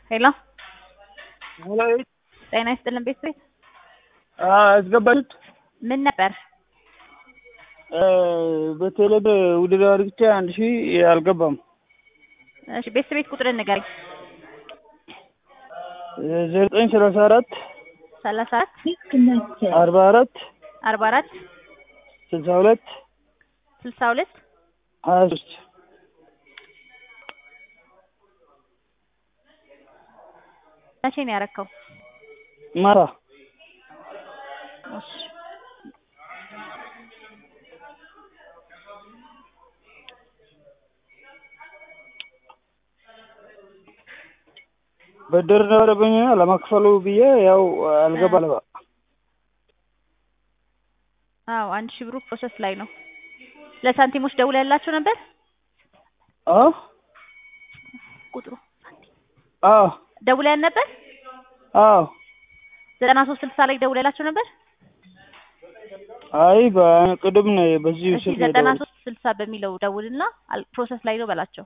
ሄሎ ሄሎ ጤና ይስጥልን ቤተሰብ አስገባችሁት? ምን ነበር? በቴሌ ውድድር አድርግቼ አንድ ሺህ አልገባም። እሺ ቤተሰብ ቤት ቁጥርን ንገረኝ። ዘጠኝ ሰላሳ አራት ሰላሳ አራት አርባ አራት አርባ አራት ስልሳ ሁለት ስልሳ ሁለት ሀያ ሶስት መቼ ነው ያረከው? ማታ እሺ ብድር ነበረብኝ ለመክፈሉ ብዬ ያው አልገባ ለባ አዎ አንድ ሺህ ብሩ ፕሮሰስ ላይ ነው። ለሳንቲሞች ደውለህ ያላቸው ነበር አ ቁጥሩ አዎ ደውለህ ነበር? አዎ ዘጠና ሶስት ስልሳ ላይ ደውለህ ያላቸው ነበር? አይ በቅድም ነው በዚህ እሺ ስልክ ዘጠና የደወልኩት። ሶስት ስልሳ በሚለው ደውልና አል- ፕሮሰስ ላይ ነው በላቸው።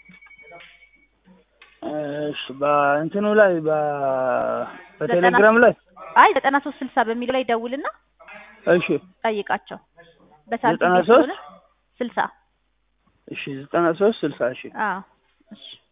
እሺ በእንትኑ ላይ በ- በቴሌግራም ላይ አይ ዘጠና ሶስት ስልሳ በሚለው ላይ ደውልና እሺ ጠይቃቸው። በሳንቲም ዘጠና ቤት ሶስት ስለሆነ ስልሳ እሺ ዘጠና ሶስት ስልሳ እሺ አዎ እሺ